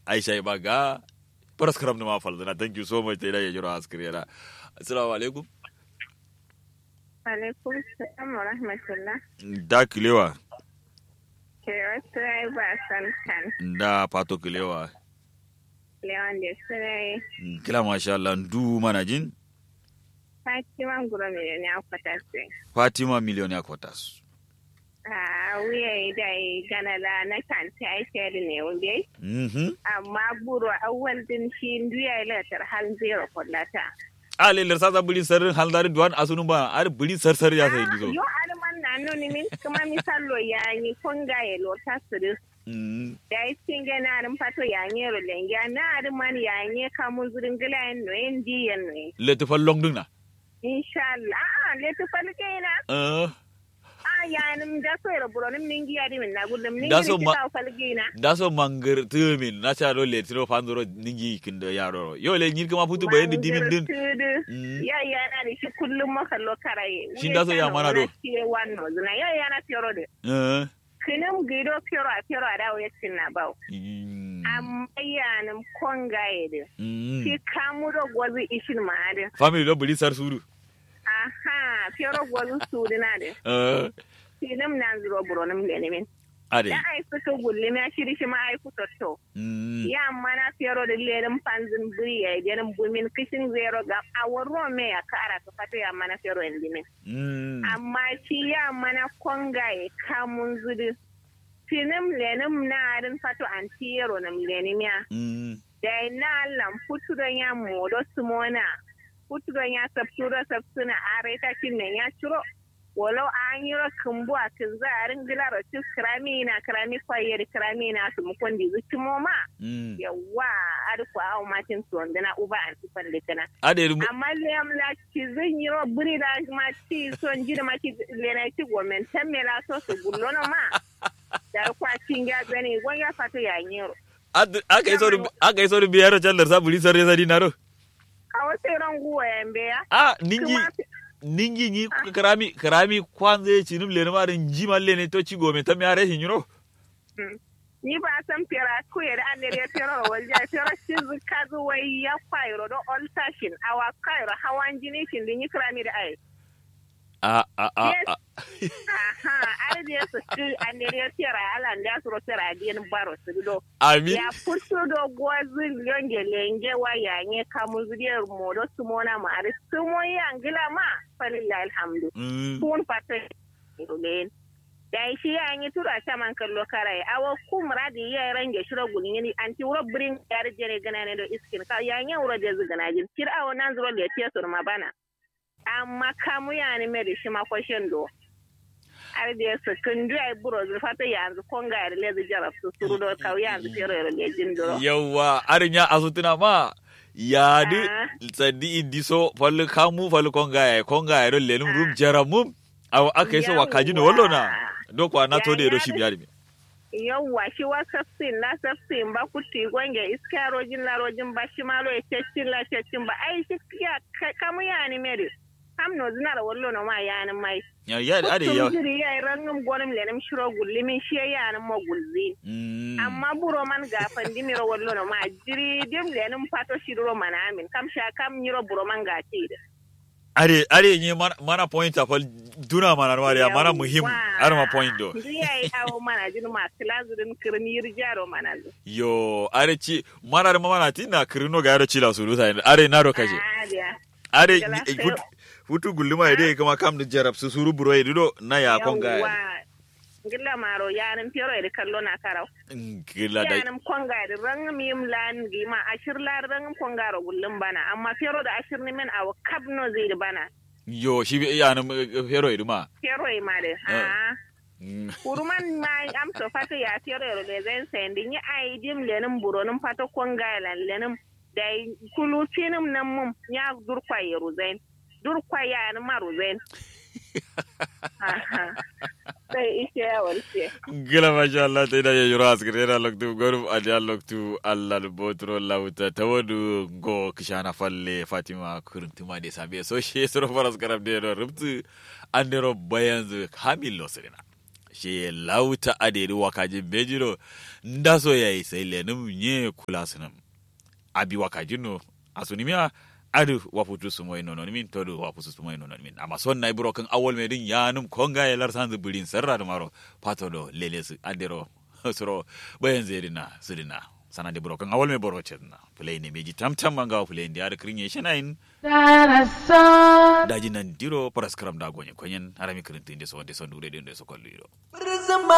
aisha ba ga paras karam ma falzana thank you so much da ya jira askriyara assalamu alaikum alaikum salam wa rahmatullah da kilewa ke wasu rai ba san kan da pato kilewa lewan da su rai kila masha Allah ndu mana jin fatima guro miliyan ya kwata su fatima miliyon ya kwatas a wuya da yi ganala na kan ta aike da ne wunde mhm amma buru awwal din shi duya ilatar hal zero kullata a lelar sa buri sar haldari duwan asunu ba ar buri sar sar ya sai dizo yo alman na nuni min kuma misalo ya yi kunga ya lota su da mm da yi cinge na arin fato ya yi rolenge na arin man ya yi kamun zurin gila yin noyin diyan noyin le to fallong duna inshallah a letu falke na eh a yanim da so yara buronim ningi yadi min na gullum ningi Da so ni ma- kita falke na da so mangar tumin na cha do le tiro fanzoro ningi kindo yaro yo le nyir kama futu bayan dimin din Mm. ya yana da shi kullum makallo karaye Shin da so ya mana do? wannan zuna ya yana fioro da eh kinin gido fioro a fioro a dawo ya cinna bau Mm. amma yanim kongaye da Mm. shi kamu da gwazi ishin ma'adin family do buri sar suru aha fioro gwazi su dina da eh kinin nan zuro buronim da nemin ade da ai fito gullum ya shiri shi ma ai fito to mm ya mana fiyaro da lerin panzin buri ya jenin bumin kishin zero ga awon me ya kara ka fata ya mana fiyaro in dimin mm amma shi ya mana konga ya kamun zudu finim lenim na arin fato an tiyaro na lenim ya mm da na lam futuron ya modo sumona futuron ya sabtura sabsuna are ta kinne ya ciro walau an yi rakin buwa kin za a ringila rocin kirami na kirami kwayar kirami na su mukon di zuci moma mm yawa arko awo matin su wanda na uba an ci falle kana ade ru- amma lem la ci zan yi ro buri da ma ci son ji da ma ci lena ci gomen tan me la so su gullo no ma da kwa cin ga gani gon ya fato ya nyiro Ad- aka yi sauri aka yi sauri biyar jallar sa buri sar ya dinaro a wasu ran guwa yambe ya a ningi kuma ningi ni karami karami kwanze chinum le ma rin jima le ne to ci go me tam ya re hinro mm. ni ba san fera ko ya da andere ya fera walja fera shi zuka zuwai ya kwairo do all tashin awa kwairo hawan jini shin din yi kirami da ai a a a Yes. a aha ai da su ci andere ya fera ala da su ro fera din baro su do amin ya fito da gwazin yonge lenge wa yanye kamu zuriyar modo su mona ma ari su mo yangila ma falilla alhamdu Mm. kun fata rulen da shi ya yi tura ta man kallo karai awa kumra da ya range shiro gulin yini anti wuro brin yar jere gana ne do iskin ka ya yi wuro da zugana jin kir awa nan zuro da tiya sur ma bana amma kamu ya ni me da shi ma kwashin do ar da su kun du ai buro zu fata yanzu konga ya lezi jarab su suru do kaw yanzu fero yaro le jin do yawa arin ya asutuna ma ya di Ah. sadi indi so fallu kamu fallu konga ya konga ya ro le num rum jaramum aw aka yi so wa kaji no wallo na do kwa na to de do shi biyar mi yawwa shi wa safsin la safsin ba ku ti gwange iska rojin la rojin ba shi ma lo ya cecin la cecin ba ai shi ya ka- kamu ya ni mere kam no zina da wallo no ma ya ni mai ya ya ade Kutum ya jiri ya rangum gonum lenim shiro gulli min shi ya ni mo gulzi Mm. amma buro man ga fandi miro wallo no ma jiri dim lenim pato shiro mana amin kam sha kam nyiro buro man ga ti da are are ni mana, mana point afal duna mana mariya mana muhim ar ma point do Ndu ya yi awo mana jin ma kilazurin kirni yirjaro mana zu yo are ci mana da mana tina kirino ga yaro cila sulu sai are na do kaje Ah, dia. are Gala ni- sai- fut- futu gulluma ide kuma kam da jarab su suru buro ide do na ya konga Yawwa. Ngilla maro yanin fiyoro ede kallo na karau. gila da Yanin konga ede rangam yim lan gima ashir la rangam konga ro gullum bana amma fiyoro da ashir ni men awo kabno zai bana. yo shi bi ya nan hero ide ma Fiyoro e made. Ah. Ah. Mm. Kuruman ma am so fata ya fiyoro ero le zen sendi ni ai dim lenim buro num fata konga lan lenim dai kulu tinum nan mum nya durkwa yero zen. Durkwa ya ni maru zen. Aha. Sai ishe ya walce. gila masha Allah ta ida ya yura askir yana loktu gorum adiya loktu Allah da botro lauta ta wadu go kishana falle Fatima kurintuma de sabe so she soro faras karab de do rubtu andero bayan zu hamil losrina she lauta aderi wakaji bejiro ndaso yayi sai lenum nye kula sunum abi wakajino asunimia adu waputu sumoy nonon min todu waputu sumoy nonon min amma son nay buro kan awol medin yanum konga e lar sanzu bulin serra do maro patodo leles adero soro bayan zerina sudina sanade buro kan awol me boro cedna play ne meji tam tam manga play ndi ada krinye shenain daji nan diro paraskram da gonye konyen arami krinti inde so inde so ndure inde so kolluiro